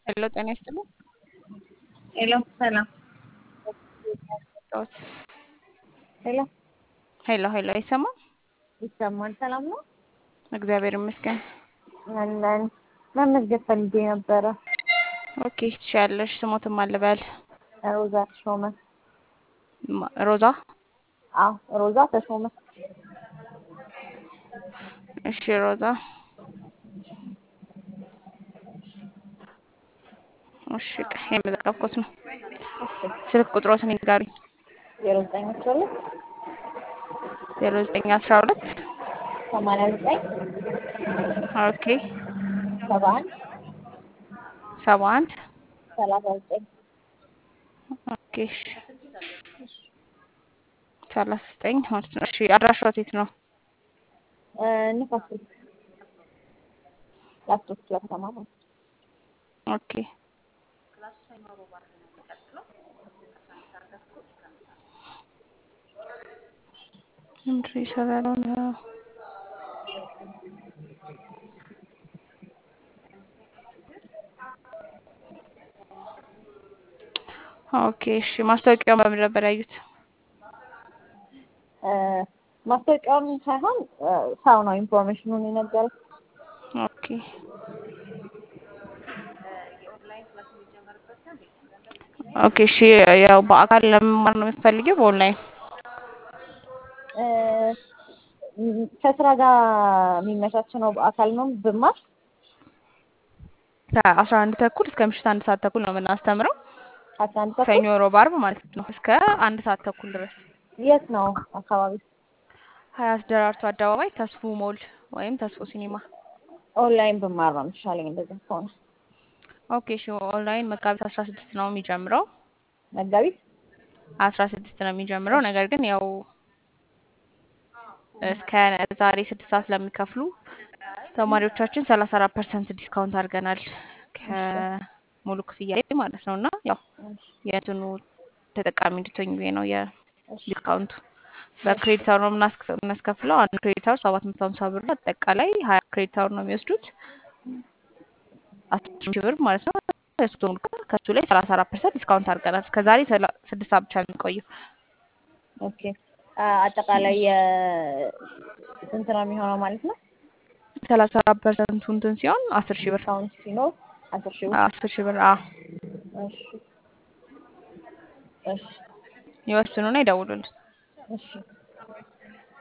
ሄሎ ጤና ይስጥልኝ። ሄሎ ሰላም። ሄሎ ሄሎ ሄሎ አይሰማም? ይሰማል? ሰላም ነው? እግዚአብሔር ይመስገን። አለን። መመዝገብ ፈልጌ ነበረ። ኦኬ ትችያለሽ። ስሞትም አልበል ሮዛ ተሾመ። ማ- ሮዛ አዎ ሮዛ ተሾመ። እሺ ሮዛ እሺ ቀ- የመዘገብኩት ነው። ስልክ ቁጥሮትን ይንገሩኝ። ዜሮ ዘጠኝ አስራ ሁለት ዜሮ ዘጠኝ አስራ ሁለት ሰማንያ ዘጠኝ ኦኬ ሰባ አንድ ሰባ አንድ ሰላሳ ዘጠኝ ኦኬ እሺ ሰላሳ ዘጠኝ ማለት ነው። እሺ አድራሻው የት ነው? ንፋስ ስልክ ላፕቶፕ ስለተማ ማለት ነው። ኦኬ ምንድን ነው እየሰራ ያለው? ኦኬ እሺ ማስታወቂያውን በምን ነበር ያዩት? እ፣ ማስታወቂያውን ሳይሆን እ፣ ሰው ነው ኢንፎርሜሽኑን የነገረኝ። ኦኬ ኦኬ እሺ ያው በአካል ለመማር ነው የምትፈልጊው በኦንላይን? እ፣ ከስራ ጋር የሚመቻች ነው። በአካል ነው ብማር ከአስራ አንድ ተኩል እስከ ምሽት አንድ ሰዓት ተኩል ነው የምናስተምረው። ከአስራ አንድ ተኩል ሰኞ፣ ሮብ፣ አርብ ማለት ነው እስከ አንድ ሰዓት ተኩል ድረስ የት ነው አካባቢ? ሀያት ደራርቱ አደባባይ ተስፉ ሞል ወይም ተስፉ ሲኒማ። ኦንላይን ብማር ነው የሚሻለኝ እንደዛ ከሆነ። ኦኬ እሺ ኦንላይን መጋቢት አስራ ስድስት ነው የሚጀምረው መጋቢት አስራ ስድስት ነው የሚጀምረው። ነገር ግን ያው እስከ ዛሬ ስድስት ሰዓት ለሚከፍሉ ተማሪዎቻችን ሰላሳ አራት ፐርሰንት ዲስካውንት አድርገናል ከሙሉ ክፍያ ላይ ማለት ነው። እና ያው የእንትኑ ተጠቃሚ እንድትሆኝ ብዬ ነው የዲስካውንቱ። በክሬዲት አወር ነው የምናስከ- የምናስከፍለው። አንድ ክሬዲት አወር ሰባት መቶ ሀምሳ ብር ነው። አጠቃላይ ሀያ ክሬዲት አወር ነው የሚወስዱት አስር ሺህ ብር ማለት ነው። እሱ ሙሉ ከሱ ላይ ሰላሳ አራት ፐርሰንት ዲስካውንት አድርገናል። እስከዛሬ ሰላ- ስድስት ሰዓት ብቻ ነው የሚቆየው። ኦኬ አ- አጠቃላይ የ- ስንት ነው የሚሆነው ማለት ነው? ሰላሳ አራት ፐርሰንቱ እንትን ሲሆን አስር ሺህ ብር ዲስካውንት ሲኖር አስር ሺህ ብር። አስር ሺህ ብር አዎ። እሺ እሺ ይወስኑና ይደውሉልን። እሺ